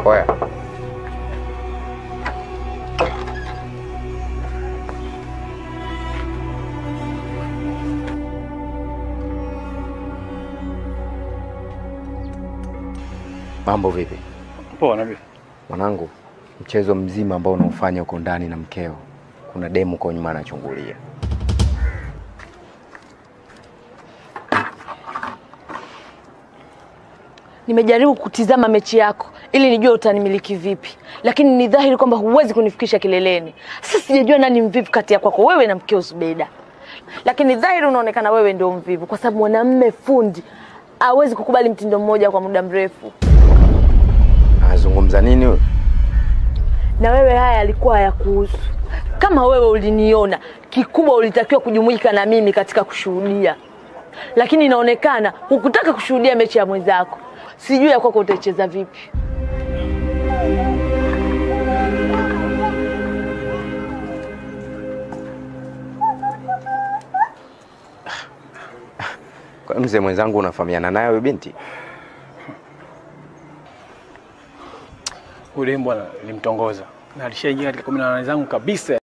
Oya, mambo vipi Poa nabii. mwanangu? Mchezo mzima ambao unaofanya huko ndani na mkeo, kuna demu kwa nyuma anachungulia. Nimejaribu kutizama mechi yako ili nijue utanimiliki vipi, lakini ni dhahiri kwamba huwezi kunifikisha kileleni. Sasa sijajua nani mvivu kati ya kwako wewe na mkeo Zubeda, lakini dhahiri unaonekana wewe ndio mvivu, kwa sababu mwanamme fundi hawezi kukubali mtindo mmoja kwa muda mrefu. Anazungumza nini huyo? Na wewe haya yalikuwa hayakuhusu. Kama wewe uliniona, kikubwa ulitakiwa kujumuika na mimi katika kushuhudia, lakini inaonekana hukutaka kushuhudia mechi ya mwenzako. Sijui ya kwako utaicheza vipi. Kwa mzee mwenzangu, unafahamiana naye huyo binti? Ule bwana nilimtongoza na alishaingia katika kumi na nane zangu kabisa.